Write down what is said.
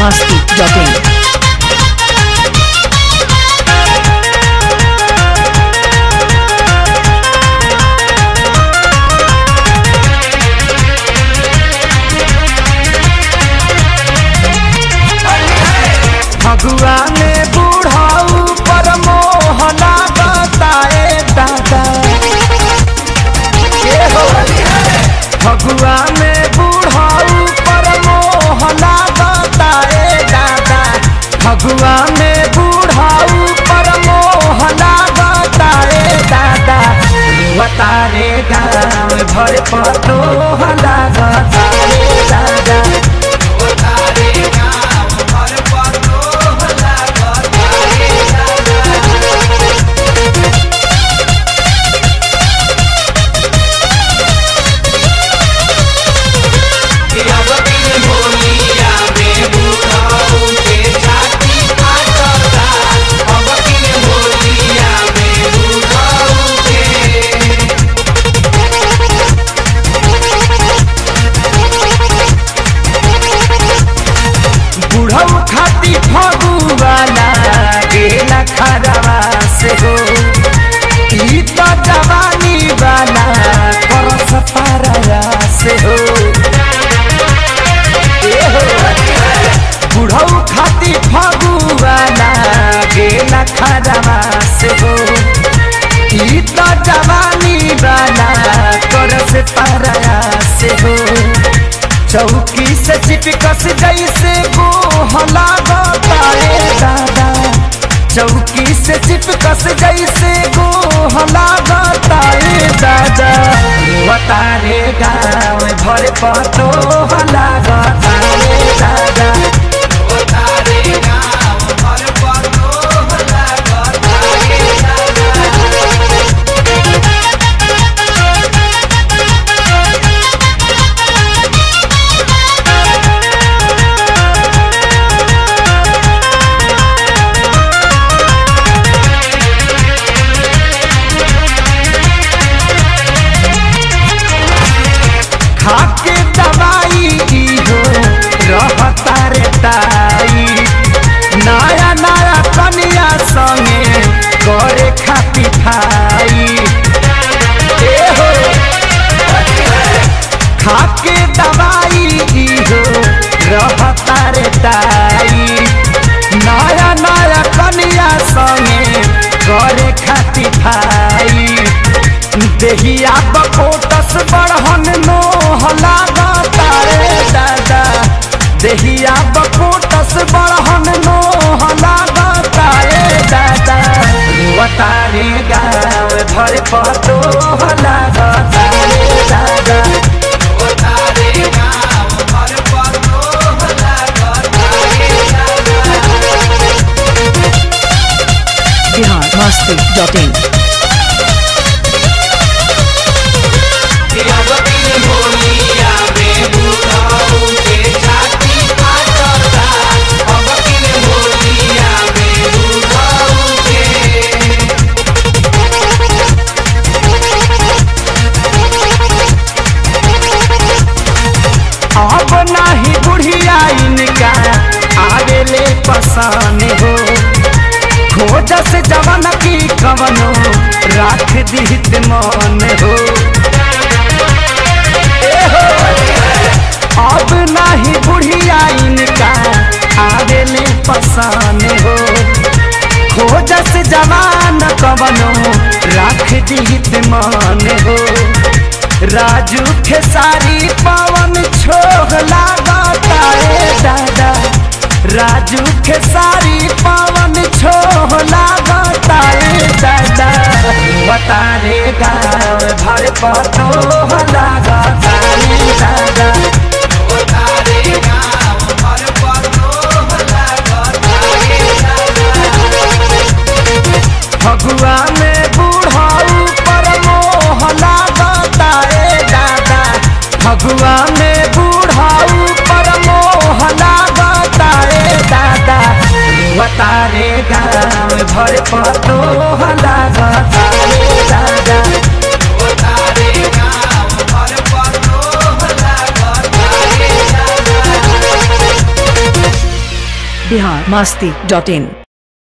masti.in. Phagua में बूढ़ाऊ पर मोहना बताए दादा के हो फगुआ में बूढ़ाऊ पर मोहना बताए दादा फगुआ में बूढ़ाऊ पर मोहना बताए दादा बतारे गाँव भर पतो हला बताए दादा बुढ़ऊ खाती फगुआला गेला खरवा से हो ई तो जवानी वाला करस पारया से हो ए हो बुढ़ऊ खाती फगुआला गेला खरवा से हो ई तो जवानी वाला करस पारया से हो चौकी से चिपकस जैसे गोहला बताए दादा चौकी से चिपकस जैसे गोहला बताए दादा बतारे गाँव भर पतो हला बताए दादा खाके दवाई हो रहता रे ताई नया नया कनिया संगे करे खाती खाई ए हो खाके दवाई हो रहता रे ताई नया नया कनिया संगे करे खाती खाई देहिया बकोटस बढ़न नो हला तारे दादा देहिया बकोटस बढ़न नो हला तारे दादा बतारे गाँव भर पतो हला तारे दादा Bihar masti.in. अब नाही बुढ़िया इनका आवेले पसान हो खोजस जवन की कवनो राख दिहित मन हो ए हो, अब नाही बुढ़िया इनका आवेले पसान हो खोजस जवान कवनो राख दिहित मन हो राजू खेसारी पवन छोह लागता रे दादा राजू खेसारी पवन छोह लागता रे दादा बतारे गाँव भर पतो लागता रे दादा फगुआ में बूढ़ाऊ पर मोह लागता रे दादा फगुआ में बूढ़ाऊ पर मोह लागता रे दादा बतारे गाँव भर पतो लागता रे दादा बिहार मस्ती डॉट इन